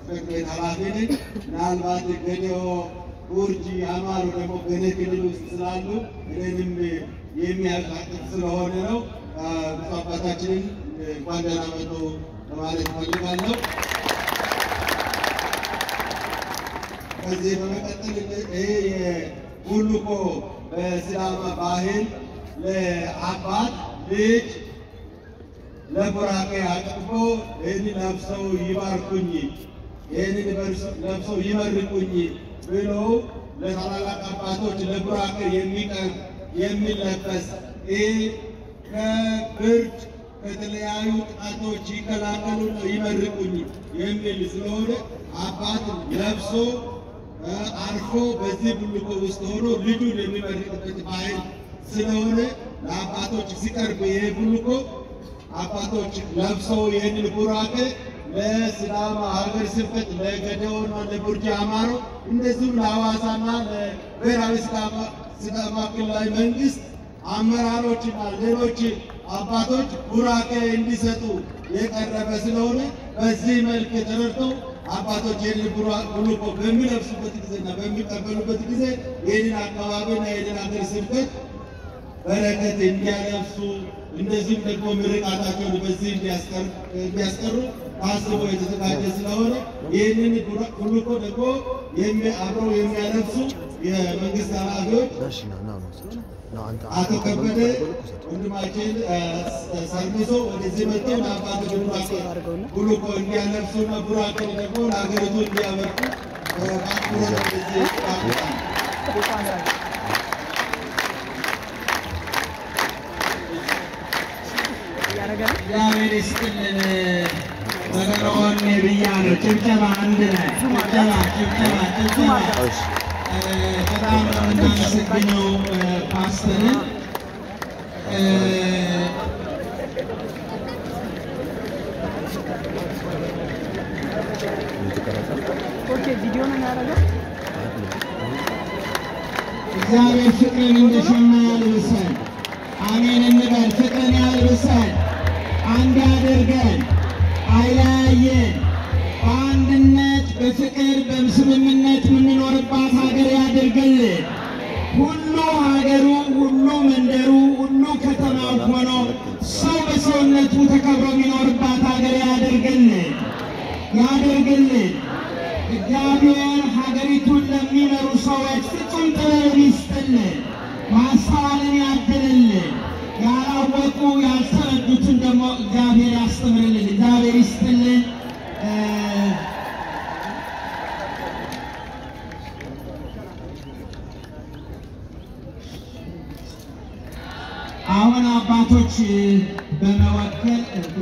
ጽሕፈት ቤት ኃላፊ ነኝ። ምናልባት ገዲኦ ቡርጂ አማሮ ደግሞ በእኔ ክልል ውስጥ ስላሉ እኔንም የሚያቃጥል ስለሆነ ነው። ብፁዕ አባታችንን እንኳን ደህና መጡ ለማለት እፈልጋለሁ። ከዚህ በመቀጠል ይሄ የቡልኮ በሲዳማ ባህል ለአባት ልጅ ለቡራኬ አቅፎ ይህን ለብሰው ይባርኩኝ፣ ይህንን ለብሰው ይመርቁኝ ብሎ ለታላላቅ አባቶች ለቡራኬ የሚቀርብ የሚለበስ ይህ ከብርድ ከተለያዩ ጥቃቶች ይከላከሉ ይመርቁኝ የሚል ስለሆነ አባት ለብሶ አርፎ በዚህ ብልኮ ውስጥ ሆኖ ልጁን የሚመርቅበት ባህል ስለሆነ ለአባቶች ሲቀርብ ይሄ ብልኮ አባቶች ለብሰው ይህንን ቡራኬ ለሲዳማ ሀገር ስብከት ለገዲኦና ለቡርጂ አማሮ እንደዚሁም ለሐዋሳና ለብሔራዊ ሲዳማ ክልላዊ መንግስት አመራሮችና ሌሎች አባቶች ቡራኬ እንዲሰጡ የቀረበ ስለሆነ በዚህ መልክ ተረድተው አባቶች ይህንን ብልኮ በሚለብሱበት ጊዜና በሚቀበሉበት ጊዜ ይህንን አካባቢና ይህንን ሀገር ስብከት በረከት እንዲያለብሱ እንደዚሁም ደግሞ ምርቃታቸውን በዚህ እንዲያስቀሩ ታስቦ የተዘጋጀ ስለሆነ ይህንን ብልኮ ደግሞ አብረው የሚያለብሱ የመንግስት ኃላፊዎች አቶ ከበደ ወንድማችን ሰርሚሶ ወደዚህ መጥተው ለአባቶች ቡራኬ ብልኮ እንዲያለብሱና ቡራኬ ደግሞ ለሀገሪቱ እንዲያበርኩ በአክብሮት ወደዚህ ይጋብዛል። እግዚአብሔር ይስጥልን። በገረሆን ብያለሁ። ጭብጨባ አንድ ላይ ጭብጨባ ጭብጨባ ጭብጨባ። በጣም ነው የምናመሰግነው ፓስተርን። ኦኬ ቪዲዮ ነው የሚያደርገው። እግዚአብሔር ፍቅርን እንደ ሸማ ያልብሰን። አሜን እንበል። ፍቅርን ያልብሰን፣ አንድ ያደርገን፣ አይለያየን። በአንድነት በፍቅር በስምምነት የምንኖርባት ሀገር ያደርግልን። ሁሉ ሀገሩ፣ ሁሉ መንደሩ፣ ሁሉ ከተማው ሆኖ ሰው በሰውነቱ ተከብሮ የሚኖርባት ሀገር ያደርግልን ያደርግልን። እግዚአብሔር ሀገሪቱን ለሚመሩ ሰዎች ፍጹም ጥበብ ይስጥልን፣ ማስተዋልን ያድልልን። ያላወቁ ያልተረዱትን ደግሞ እግዚአብሔር ያስተምርልን። እግዚአብሔር ይስጥልን። አሁን አባቶች በመወከል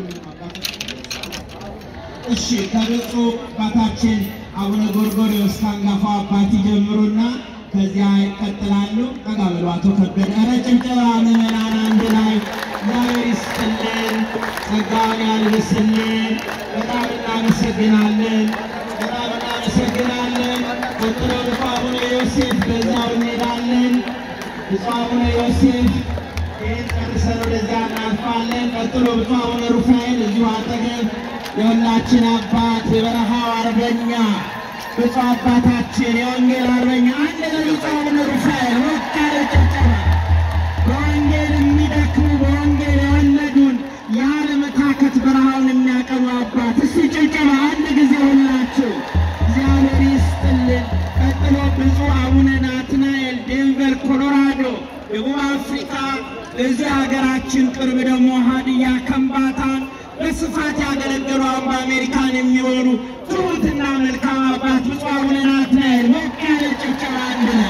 እሺ ከብፁዕ አባታችን አቡነ ጎርጎርዮስ ከአንጋፋው አባት ይጀምሩና ከዚያ ይቀጥላሉ። ጠጋ በሉ አቶ ከበደ። ኧረ ጭብጨባ ምዕመናን አንድ ላይ እግዚአብሔር ይስጥልን፣ ጸጋውን ያልብስልን። በጣም እናመሰግናለን፣ በጣም እናመሰግናለን። ቀጥሎ ብፁዕ አቡነ ዮሴፍ በዛው እንሄዳለን። ብፁዕ አቡነ ዮሴፍ ይህን ጨርሰን ወደዚያ እናልፋለን። ቀጥሎ ብፁዕ አቡነ ሩፋኤል እዚሁ አጠገብ የሁላችን አባት የበረሃው አርበኛ ብፁዕ አባታችን የወንጌል አርበኛ አንድ ለብፁዕ አቡነ ሩፋኤል ሞቅ ያለ ጭብጨባ። በወንጌል የሚደክሙ በወንጌል የወለዱን ያለመታከት በረሃውን የሚያቀኑ አባት እስቲ ጭብጨባ አንድ ጊዜ ሁላችሁ እግዚአብሔር ይስጥልን። ቀጥሎ ብፁዕ አቡነ ናትናኤል ዴንቨር ኮሎራዶ ደቡብ አፍሪካ እዚህ ሀገራችን ቅርብ ደግሞ ሀዲያ ከምባታን በስፋት ያገለገሉ አሁን በአሜሪካን የሚኖሩ ትሑትና መልካም አባት ብፁዕ አቡነ ናትናኤል ሞቅ ያለ ጭብጨባ አንድ ላይ።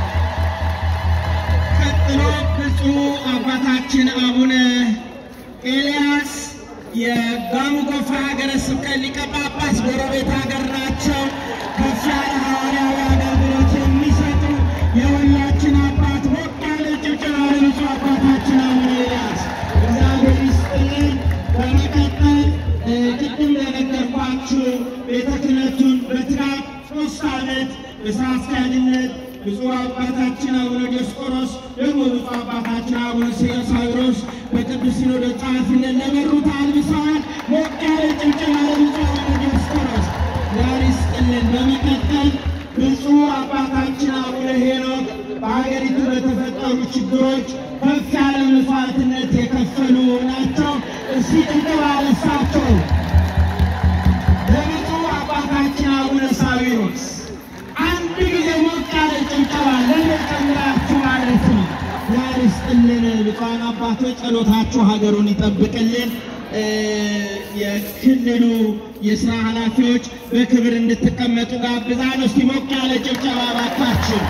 ቀጥሎ ብፁዕ አባታችን አቡነ ኤልያስ የጋሞ ጎፋ ሀገረ ስብከት ሊቀ ጳጳስ ጎረቤት ሀገር ናቸው። ከፍ ያለ ሐዋርያዊ አገልግሎት የሚሰጡ የሁላችን አባት ሞቅ ያለ ጭብጨባ ለብፁዕ አባታችን አቡነ ኤልያስ እግዚአብሔር ይስጥልን። በመቀጠል ቅድም ለነገርኳችሁ ቤተ ክህነቱን በትጋት ሶስት ዓመት በስራ አስኪያጅነት ብፁዕ አባታችን አቡነ ዲዮስቆሮስ ደግሞ ብፁዕ አባታችን አቡነ ሳዊሮስ በቅዱስ ሲኖዶስ ጸሐፊነት ለመሩት አልብሰዋል። ሞቅ ያለ ጭብጨባ ለብፁዕ አቡነ ዲዮስቆሮስ ዛሬ ይስጥልን። በመቀጠል ብፁዕ አባታችን አቡነ ሄኖክ በሀገሪቱ በተፈጠሩ ችግሮች ከፍ ያለ መስዋዕትነት የከፈሉ ናቸው። እስቲ ጭብጨባ ለእሳቸው። ለብፁዕ አባታችን አቡነ ሳዊሮስ አንድ ጊዜ ሞቅ ያለ ጭብጨባ ለመጨምራችሁ ማለት ነው። ዛሬ ይስጥልን። ብፁዓን አባቶች ጸሎታችሁ ሀገሩን ይጠብቅልን። እ የክልሉ የስራ ኃላፊዎች በክብር እንድትቀመጡ ጋብዛለሁ። እስቲ ሞቅ ያለ ጭብጨባ ባካችሁ።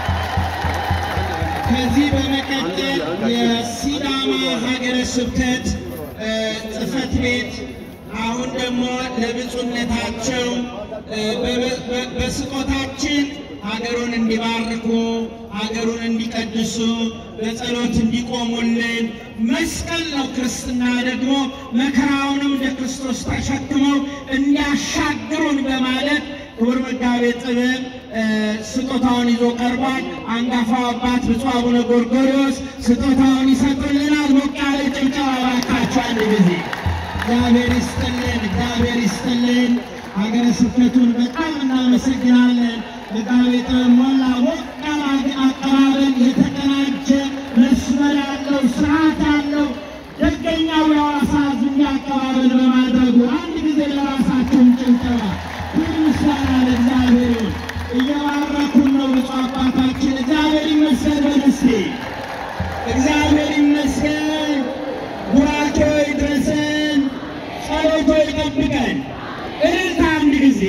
ከዚህ በመቀጠል የሲዳማ ሀገረ ስብከት እ ጽሕፈት ቤት አሁን ደግሞ ለብፁዕነታቸው እ በ- በ- በስጦታችን ሀገሩን እንዲባርኩ ሀገሩን እንዲቀድሱ በጸሎት እንዲቆሙልን መስቀል ነው ክርስትና ደግሞ መከራውንም እንደ ክርስቶስ ተሸክመው እንዲያሻግሩን በማለት ክቡር መጋቤ ጥበብ እ ስጦታውን ይዞ ቀርቧል። አንጋፋው አባት ብፁዕ አቡነ ጎርጎርዮስ ስጦታውን ይሰጡልናል። ሞቅ ያለ ጭብጨባ እባካችሁ አንድ ጊዜ። እግዚአብሔር ይስጥልን፣ እግዚአብሔር ይስጥልን። ሀገረ ስብከቱን በጣም እናመሰግናለን። መጋቤ ጥበብ ሞላ ሞቅ ያለ አቀባበል፣ የተቀናጀ መስመር ያለው ስርዓት ያለው ደገኛው የሐዋሳ ሕዝብ እንዲህ አቀባበል በማድረጉ አንድ ጊዜ ለራሳቸውን ጭብጨባ ክብር ምስጋና ለእግዚአብሔር ይሁን። እየባረኩን ነው ብፁዕ አባታችን። እግዚአብሔር ይመስገን በደስቴ እግዚአብሔር ይመስገን። ቡራኬ ይድረሰን፣ ጸሎቶ ይጠብቀን። እልልታ አንድ ጊዜ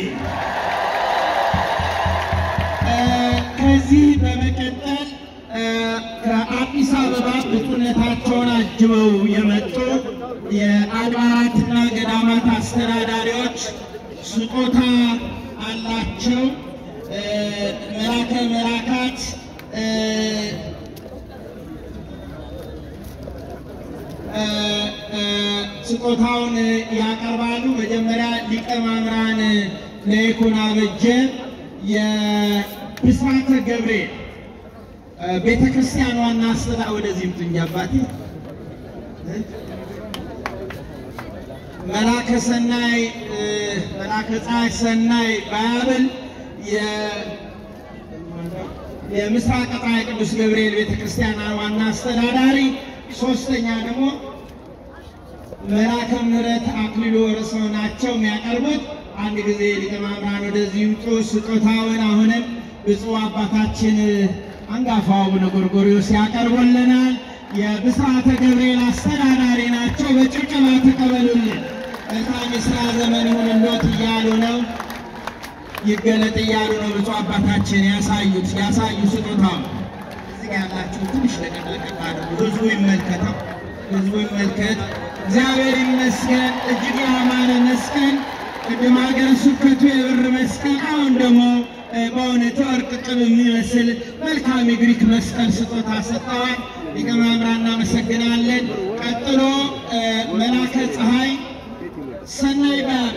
እ ከዚህ በመቀጠል እ ከአዲስ አበባ ብፁዕነታቸውን አጅበው የመጡ የአድባራትና ገዳማት አስተዳዳሪዎች ስጦታ አላቸው። እ መላከ መላካት እ እ እ ስጦታውን ያቀርባሉ። መጀመሪያ ሊቀ ማምራን ለይኩን አበጀ የብስራተ ገብርኤል እ ቤተ ክርስቲያን ዋና አስተዳ ወደዚህ ምጥኝ አባቴ መላከ ሰናይ እ መላከ ፀሐይ ሰናይ ባያብል የ- የምስራቅ ፀሐይ ቅዱስ ገብርኤል ቤተ ክርስቲያን ዋና አስተዳዳሪ፣ ሶስተኛ ደግሞ መልአከ ምሕረት አክሊሉ ወርሰው ናቸው የሚያቀርቡት። አንድ ጊዜ ሊቀ ማምራን ወደዚህ ይምጡ። ስጦታውን አሁንም ብፁዕ አባታችን አንጋፋው አቡነ ጎርጎርዮስ ያቀርቡልናል። የብስራተ ገብርኤል አስተዳዳሪ ናቸው። በጭብጨባ ተቀበሉልን። መልካም የሥራ ዘመን ይሁንልዎት እያሉ ነው ይገለጥ እያሉ ነው ብፁዕ አባታችን ያሳዩት ያሳዩ ስጦታው እዚህ ጋ ያላችሁ ትንሽ ለቀቅ ለቀቅ አድርጉ። ህዝቡ ይመልከተው፣ ህዝቡ ይመልከት። እግዚአብሔር ይመስገን። እጅግ ያማረ መስቀል ቅድም ሀገረ ስብከቱ የብር መስቀል፣ አሁን ደግሞ እ በእውነቱ ወርቅ ቅብ የሚመስል መልካም የግሪክ መስቀል ስጦታ ሰጥተዋል። ሊቀ ማምራን እናመሰግናለን። ቀጥሎ እ መላከ ፀሐይ ሰናይ ባያብል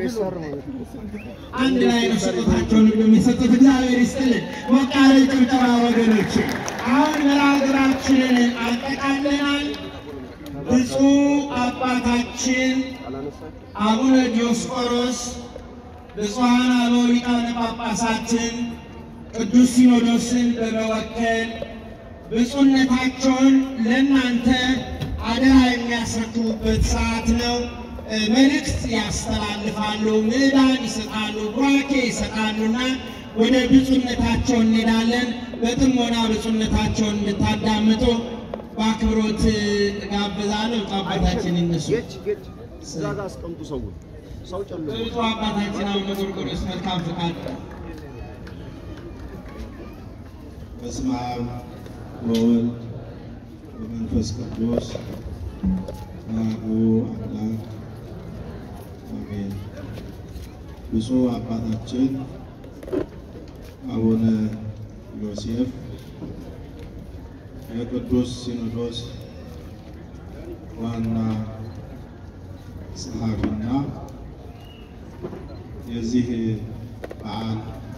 አንድ ላይ ነው ስጦታቸውን የሚሰጡት። እግዚአብሔር ይስጥልን። ሞቅ ያለ ጭብጨባ ወገኖች። አሁን መርሃ-ግብራችንን አጠቃለናል። ብፁዕ አባታችን አቡነ ዲዮስቆሮስ ብፁዓን አበው ሊቃነ ጳጳሳትን ቅዱስ ሲኖዶስን በመወከል ብፁዕነታቸውን ለእናንተ አደራ የሚያስረክቡበት ሰዓት ነው። እ መልእክት ያስተላልፋሉ፣ ምዕዳን ይሰጣሉ፣ ቡራኬ ይሰጣሉና ወደ ብፁዕነታቸው እንሄዳለን። በጥሞና ብፁዕነታቸውን እንድታዳምጡ በአክብሮት ጋብዛለሁ። ብፁዕ አባታችን ይነሱ። ጌች ጌች እዛ ጋር አስቀምጡ። ሰው ሰው ጨልሞ ብፁዕ አባታችን አቡነ ጎርጎርዮስ መልካም ፈቃድ በስመ አብ ወወልድ ወመንፈስ ቅዱስ አሐዱ አምላክ አሜን። ብፁዕ አባታችን አቡነ ዮሴፍ የቅዱስ ሲኖዶስ ዋና ጸሐፊና የዚህ በዓል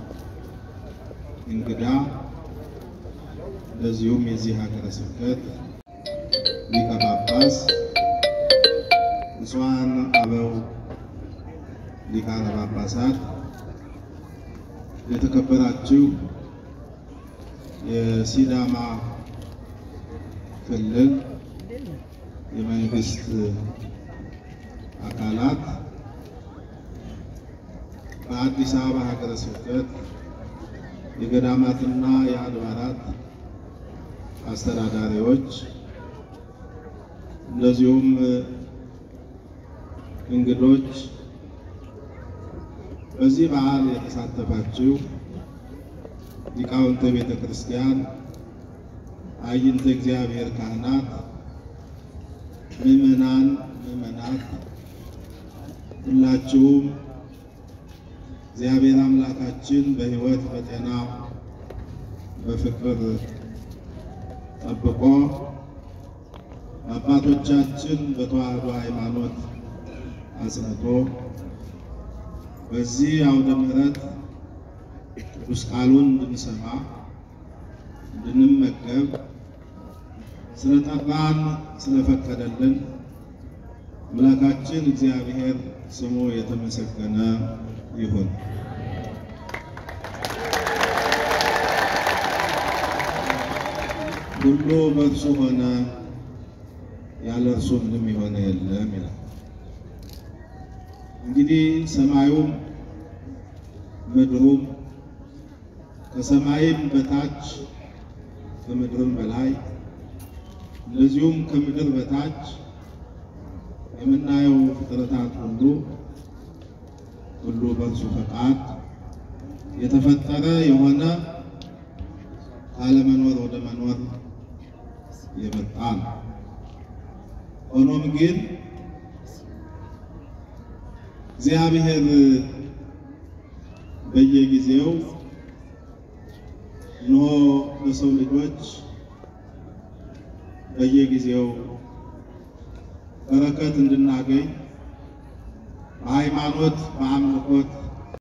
እንግዳ እንደዚሁም የዚህ ሀገረ ስብከት ሊቀ ጳጳስ ብፁዓን አበው ሊቃነ ጳጳሳት፣ የተከበራችሁ የሲዳማ ክልል የመንግስት አካላት በአዲስ አበባ ሀገረ ስብከት የገዳማትና የአድባራት አስተዳዳሪዎች እንደዚሁም እንግዶች በዚህ በዓል የተሳተፋችሁ ሊቃውንተ ቤተ ክርስቲያን፣ አይንተ እግዚአብሔር ካህናት፣ ምዕመናን፣ ምዕመናት ሁላችሁም እግዚአብሔር አምላካችን በሕይወት በጤና በፍቅር ጠብቆ አባቶቻችን በተዋህዶ ሃይማኖት አጽንቶ በዚህ አውደ ምሕረት ቅዱስ ቃሉን እንድንሰማ እንድንመገብ ስለጠራን ስለፈቀደልን አምላካችን እግዚአብሔር ስሙ የተመሰገነ ይሁን። ሁሉ በእርሱ ሆነ፣ ያለ እርሱ ምንም የሆነ የለም ይላል። እንግዲህ ሰማዩም ምድሩም ከሰማይም በታች ከምድርም በላይ እንደዚሁም ከምድር በታች የምናየው ፍጥረታት ሁሉ ሁሉ በእርሱ ፈቃድ የተፈጠረ የሆነ ካለመኖር ወደ መኖር የመጣ ነው። ሆኖም ግን እግዚአብሔር በየጊዜው እነሆ ለሰው ልጆች በየጊዜው በረከት እንድናገኝ በሃይማኖት በአምልኮት